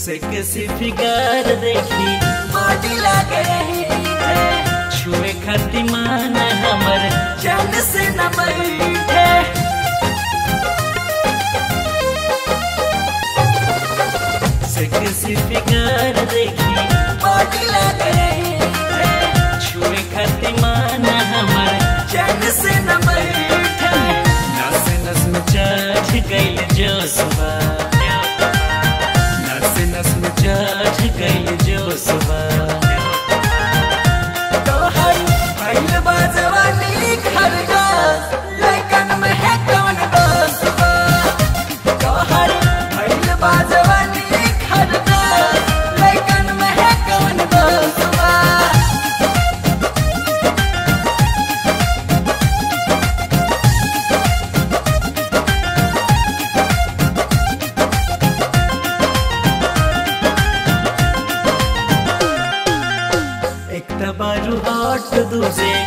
से किसी फिगर देखी बॉडी लगे है छुए खाती मान हमर चैन से न बैठे से किसी फिगर देखी बॉडी लगे है छुए खाती मान हमर चैन से न बैठे नस नस में चढ़ गइल जो सुबह नस नस में चढ़ गइल जो सुबह तोहर भइल बा जवानी खरगा लइकन में है कौन दोस्तवा तोहर भइल बा जवानी खरगा लइकन में है कौन दोस्तवा एक तबारू हॉट दूजे